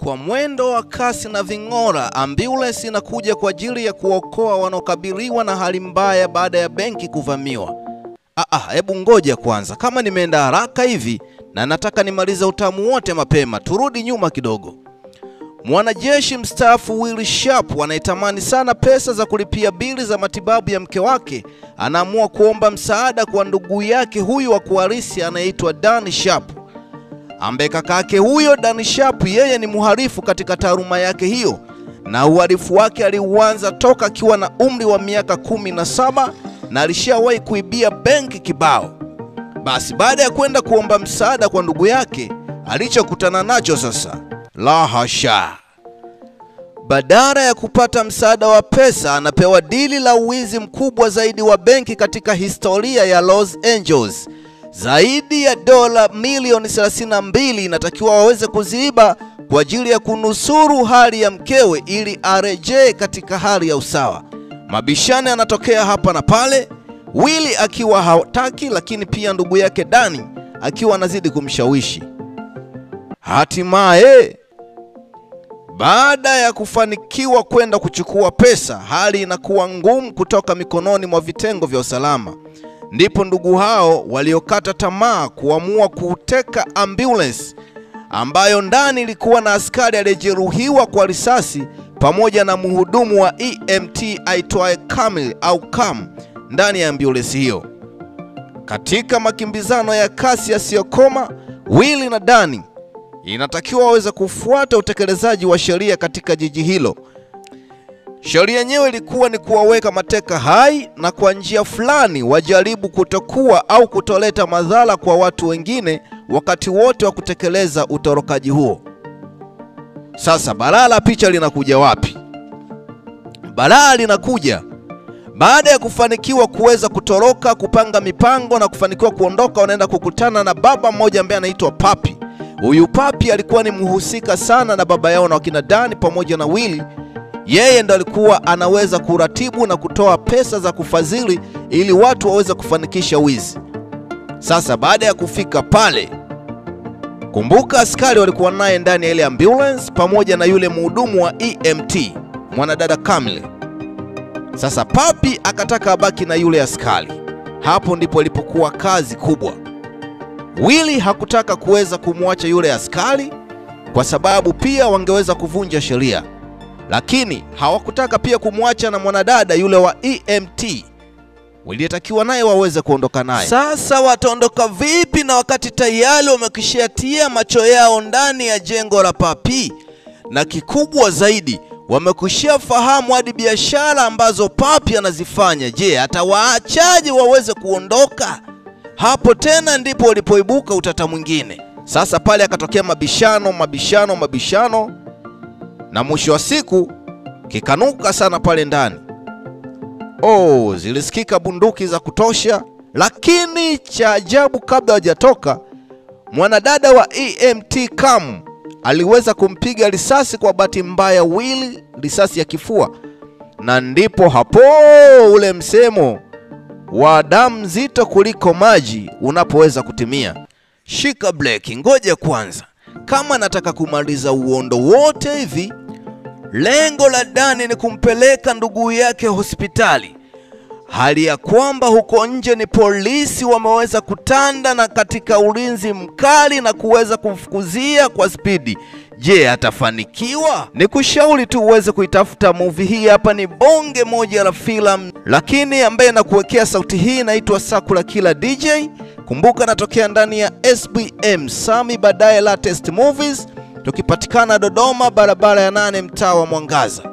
Kwa mwendo wa kasi na ving'ora, ambulance inakuja kwa ajili ya kuokoa wanaokabiliwa na hali mbaya baada ya benki kuvamiwa. Ah, ah, hebu ngoja kwanza, kama nimeenda haraka hivi na nataka nimalize utamu wote mapema, turudi nyuma kidogo. Mwanajeshi mstaafu Will Sharp anayetamani sana pesa za kulipia bili za matibabu ya mke wake anaamua kuomba msaada kwa ndugu yake huyu wa kuharisi anayeitwa Dan Sharp ambaye kakake huyo Dan Sharp yeye ni mhalifu katika taaluma yake hiyo, na uhalifu wake aliuanza toka akiwa na umri wa miaka kumi na saba na alishawahi kuibia benki kibao. Basi baada ya kwenda kuomba msaada kwa ndugu yake, alichokutana nacho sasa, la hasha! Badala ya kupata msaada wa pesa, anapewa dili la uwizi mkubwa zaidi wa benki katika historia ya Los Angeles. Zaidi ya dola milioni 32 inatakiwa waweze kuziiba kwa ajili ya kunusuru hali ya mkewe ili arejee katika hali ya usawa. Mabishano yanatokea hapa na pale, Willy akiwa hataki, lakini pia ndugu yake Dani akiwa anazidi kumshawishi. Hatimaye, baada ya kufanikiwa kwenda kuchukua pesa, hali inakuwa ngumu kutoka mikononi mwa vitengo vya usalama. Ndipo ndugu hao waliokata tamaa kuamua kuteka ambulance ambayo ndani ilikuwa na askari aliyejeruhiwa kwa risasi pamoja na mhudumu wa EMT aitwaye Kamil au Kam ndani ya ambulance hiyo. Katika makimbizano ya kasi yasiyokoma, Willy na Dani inatakiwa waweze kufuata utekelezaji wa sheria katika jiji hilo. Sheria yenyewe ilikuwa ni kuwaweka mateka hai na kwa njia fulani wajaribu kutokuwa au kutoleta madhara kwa watu wengine wakati wote wa kutekeleza utorokaji huo. Sasa balaa la picha linakuja wapi? Balaa linakuja baada ya kufanikiwa kuweza kutoroka, kupanga mipango na kufanikiwa kuondoka, wanaenda kukutana na baba mmoja ambaye anaitwa Papi. Huyu Papi alikuwa ni mhusika sana na baba yao na wakina Dani pamoja na Willy yeye ndo alikuwa anaweza kuratibu na kutoa pesa za kufadhili ili watu waweze kufanikisha wizi. Sasa baada ya kufika pale, kumbuka askari walikuwa naye ndani ya ile ambulance pamoja na yule mhudumu wa EMT mwanadada Kamile. Sasa Papi akataka abaki na yule askari. Hapo ndipo ilipokuwa kazi kubwa. Willy hakutaka kuweza kumwacha yule askari kwa sababu pia wangeweza kuvunja sheria lakini hawakutaka pia kumwacha na mwanadada yule wa EMT waliyetakiwa naye waweze kuondoka naye. Sasa wataondoka vipi na wakati tayari wamekishatia macho yao ndani ya jengo la Papi, na kikubwa zaidi wamekwishafahamu hadi biashara ambazo Papi anazifanya. Je, atawaachaje waweze kuondoka? Hapo tena ndipo walipoibuka utata mwingine. Sasa pale akatokea mabishano, mabishano, mabishano na mwisho wa siku kikanuka sana pale ndani. Oh, zilisikika bunduki za kutosha, lakini cha ajabu, kabla hajatoka mwanadada wa EMT Kam aliweza kumpiga risasi kwa bahati mbaya Willy, risasi ya kifua, na ndipo hapo ule msemo wa damu nzito kuliko maji unapoweza kutimia. Shika breki, ngoja kwanza. Kama nataka kumaliza uondo wote hivi, lengo la Dani ni kumpeleka ndugu yake hospitali, hali ya kwamba huko nje ni polisi wameweza kutanda na katika ulinzi mkali na kuweza kumfukuzia kwa spidi. Je, atafanikiwa? Ni kushauri tu uweze kuitafuta movie hii. Hapa ni bonge moja la filamu, lakini ambaye nakuwekea sauti hii inaitwa Sakula Killer DJ. Kumbuka natokea ndani ya SBM Sami baadaye latest movies, tukipatikana Dodoma, barabara ya nane, mtaa wa Mwangaza.